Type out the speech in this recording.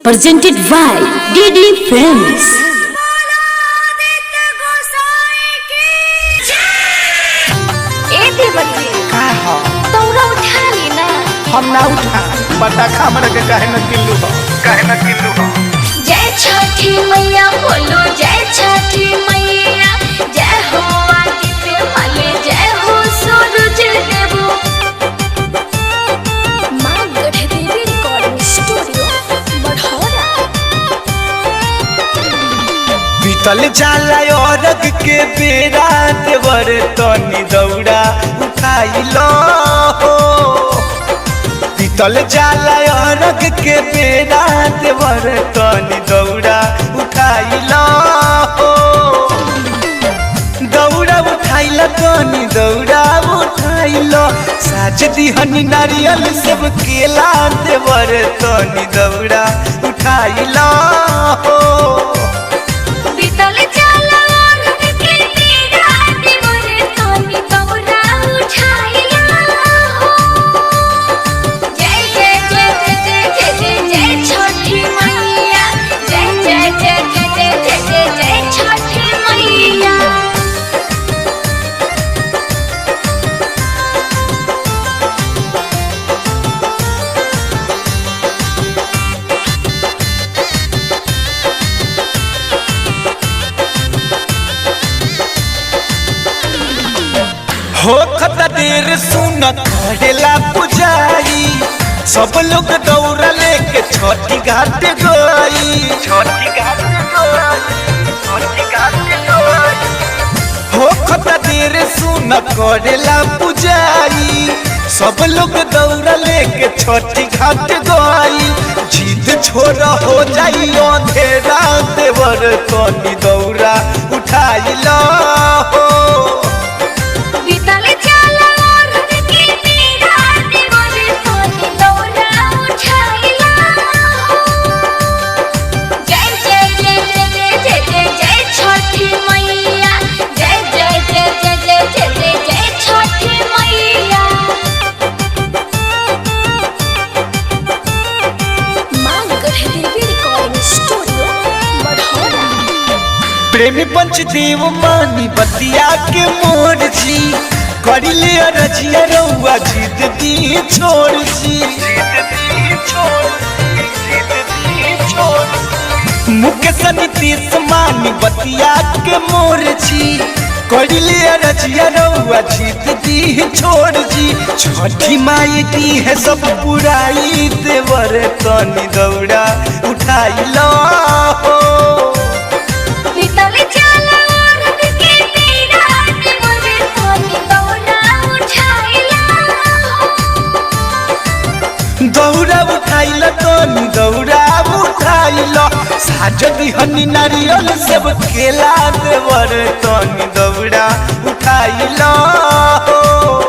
presented by DD Films. ए देवती का हो तौरा उठा ली ना हम ना उठा बटा खामर के काहे न किल्लू हो काहे न किल्लू हो जय छठी मैया बोलो जय छठी मैया जय हो आदित्य मले जय हो सूरज देवो माँ गढ़ देवी रिकॉर्डिंग स्टूडियो बढ़ौरा बीतल जाला औरग के बेरा देवर तनी दौड़ा उठाइलो हो बीतल जाला औरग के बेरा देवर तनी दौड़ा उठाइलो हो दौड़ा उठाइला तनी दौड़ा उठाइलो साज दिहनी नारियल सब केला देवर तनी दौड़ा उठाइलो हो बीतल जाला औरत के तेरा दिवर तोनी तौरा उठाइला हो जय जय जय जय जय जय जय जय छठी मैया जय जय जय जय जय जय जय जय छठी मैया हो खता देर सुन करेला पुजारी सब लोग दौड़ा लेके छठी घाट गई छठी घाट छठी घाट हो खता देर सुन करेला पुजारी सब लोग दौड़ा लेके छठी घाट गई जीत छोड़ हो जाई अंधेरा देवर तनी दौड़ा उठाइला हो बीतल जाला औरत के तेरा दिवर तोनी तौरा उठाइला हो जय जय जय जय जय जय जय जय छठी मैया जय जय जय जय जय जय जय जय छठी मैया माँ गढ़ देवी रिकॉर्डिंग स्टूडियो बढ़ौरा प्रेमी पंचदेव मानी बतिया के मोर जी करी ले रजिया रउआ जीत दी छोड़ जी मुकेश नीतीश मानी बतिया के मोर जी करी ले रजिया रउआ जीत दी छोड़ जी छठी माई दी है सब पुराई देवर तनी दौड़ा उठाई लो हो बीतल जाला औरत के तेरा दिवर तोनी तौरा उठाइला हो दौड़ा उठाइल तनी दौड़ा उठाइल साज दिहनी नारियल सब केला देवर तनी दौड़ा उठाइल हो